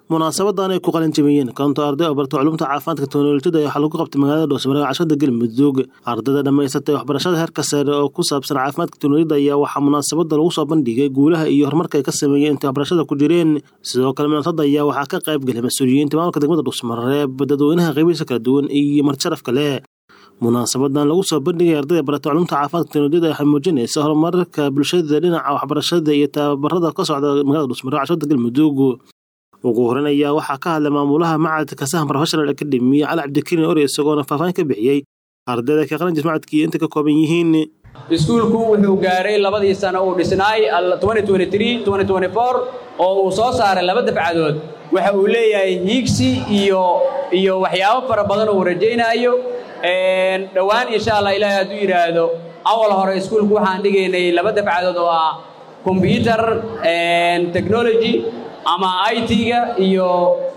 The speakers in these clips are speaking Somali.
munaasabadan ay ku qalin jabiyeen konto arday oo barta culumta caafimaadka teknolojiyada waxaa lagu qabtay magaalada dhoosmare cashada galmudug ardayda dhammaysatay waxbarashada heerka sare oo ku saabsan caafimaadka teknolojiyada ayaa waxaa munaasabada lagu soo bandhigay guulaha iyo horumarka ay ka sameeyeen intay waxbarashada ku jireen sidoo kale munaasabada ayaa waxaa ka qayb galay mas-uuliyiinta maamulka degmada dhoosmareeb dadweynaha qeybihiisa kala duwan iyo marjaraf kale munaasabadan lagu soo bandhigay ardayda barata culumta caafimaadka teknolojiyada waxay muujinaysa horumarka bulshada dhinaca waxbarashada iyo tababarada ka socda magaalada dhoosmare cashada galmudug ugu horeyn ayaa waxaa ka hadlay maamulaha macadka sahan professional academy cali cabdikariin ore isagoona faahfaahin ka bixiyey ardayda ka qalan jismacadkii inta ka kooban yihiin iskuulku wuxuu gaaray labadii sano uu dhisnaay oo uu soo saaray laba dafcadood waxa uu leeyahay hiigsi iyo iyo waxyaabo fara badan uu rajaynaayo dhowaan insha allah ilaahay hadduu yidhaahdo awal hore iskuulku waxaan dhigaynay laba dafcadood oo ah combyuter technology ama it-ga iyo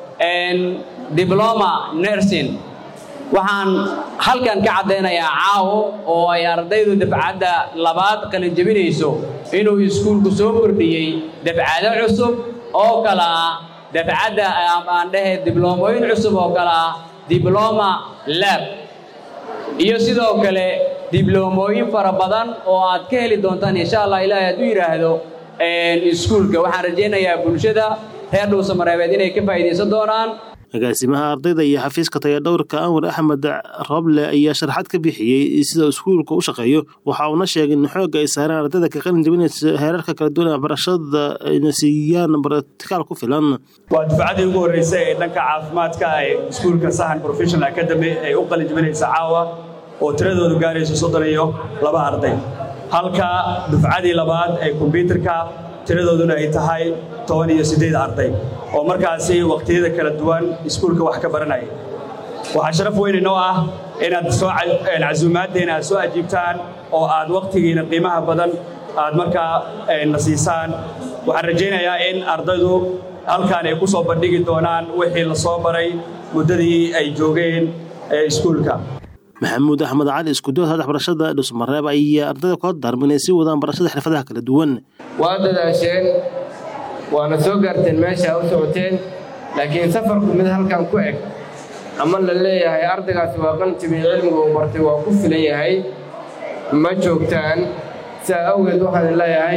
dibloma nursing waxaan halkan ka caddaynayaa caawo oo ay ardaydu dafcadda labaad qalin jebinayso inuu iskuulku soo kordhiyey dafcado cusub oo kale ah dafcadda aan dhehe dibloomooyin cusub oo kale ah dibloma lab iyo sidoo kale dibloomooyin fara badan oo aad ka heli doontaan insha allah ilaahay hadduu yidhaahdo iskuulka waxaan rajaynayaa bulshada reer dhuusamareebeed inay ka faa'iidaysan doonaan agaasimaha ardayda iyo xafiiska tayadhowrka anwar axmed roble ayaa sharaxaad ka bixiyey sida iskuulka u shaqeeyo waxa uuna sheegay in xoogga ay saareen ardayda ka qalin jabinaysa heerarka kala duwan ee waxbarashada ayna siiyaan bartikaal ku filan waa dufcaddii ugu horreysay ee dhanka caafimaadka ee iskuulka sahan professional academy ay u qalin jabinaysa caawa oo tiradoodu gaarayso soddon iyo laba arday halka dufcadii labaad ee kombyuutarka tiradooduna ay tahay toban iyo siddeed arday oo markaasi wakhtiyada kala duwan iskuulka wax ka baranaya waxaa sharaf weyn inoo ah inaad soo casuumaaddeena aad soo ajiibtaan oo aad wakhtigiina qiimaha badan aad markaa na siisaan waxaan rajaynayaa in ardaydu halkaan ay ku soo bandhigi doonaan wixii la soo baray muddadii ay joogeen iskuulka maxamuud axmed cali iskuduwada waxbarashada dhusmareeb ayaa ardayda kula daarma inay sii wadaan barashada xirfadaha kala duwan waa dadaasheen waana soo gaarteen meesha u socoteen laakiin safarku mid halkan ku eg ama la leeyahay ardaygaasi waa qantibii cilmiga uu bartay waa ku filan yahay ma joogtaan sidaa awgeed waxaan leeyahay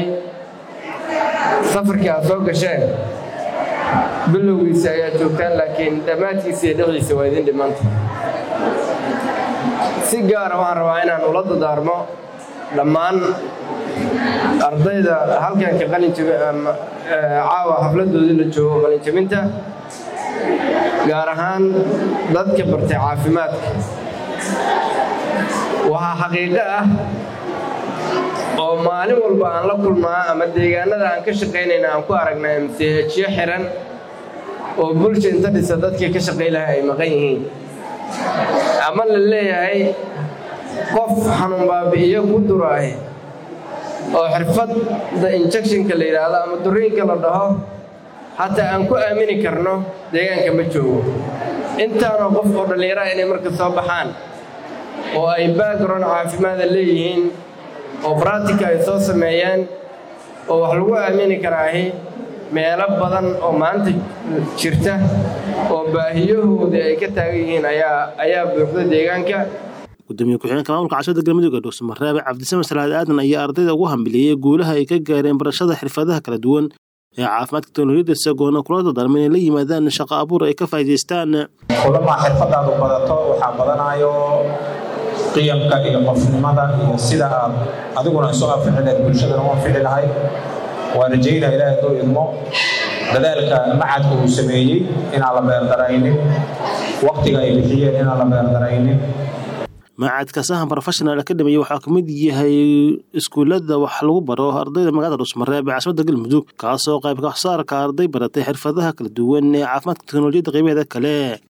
safarkii aad soo gasheen bilowgiisa ayaad joogtaan laakiin dhammaadkiisa iyo dhexdiisa waa idin dhimanta si gaara waxaan rabaa inaan ula dadaarmo dhammaan ardayda halkanka caawa xafladoodii la joogo qalinjabinta gaar ahaan dadka bartay caafimaadka waxaa xaqiiqo ah oo maalin walba aan la kulmaa ama deegaanada aan ka shaqaynayna aan ku aragnaa mchyo xiran oo bulsha inta dhisa dadkii ka shaqay lahaa ay maqan yihiin ama la leeyahay qof xanuun baabi'iyo ku duraahi oo xirfadda injectionka la yidhaahdo ama duriinka la dhaho xataa aan ku aamini karno deegaanka ma joogo intaanoo qof oo dhallinyaraha inay marka soo baxaan oo ay background caafimaada leeyihiin oo bractica ay soo sameeyeen oo wax lagu aamini karaahi meelo badan oo maanta jirta oo baahiyahoodii ay ka taagan yihiin ayaa ayaa buuxda deegaanka gudoomiye ku-xigeenka maamulka cashada galmudug ee dhuusamareebe cabdisame salaad aadan ayaa ardayda ugu hambiliyey guulaha ay ka gaareen barashada xirfadaha kala duwan ee caafimaadka teknolojiyada isagoona kula dadaarma inay la yimaadaan shaqo abuur ay ka faa'idaystaan kulamaa xirfadaadu badato waxaa badanayo qiyamka iyo qofnimada iyo sida aad adiguna isu anficileed bulshadana u anfici lahayd waa rajaynaa ilaahay hadduu idmo dadaalka macadka uu sameeyey inaan la beerdaraynin wakhtiga ay bixiyeen inaan la beerdaraynin macadka sahan professional academy waxaa ka mid yahay iskuullada wax lagu baro ardayda magaalada dhusmareeb ee caasimada galmudug kaasoo qayb ka saarka arday baratay xirfadaha kala duwan ee caafimaadka teknolojiyadda qaybaheeda kale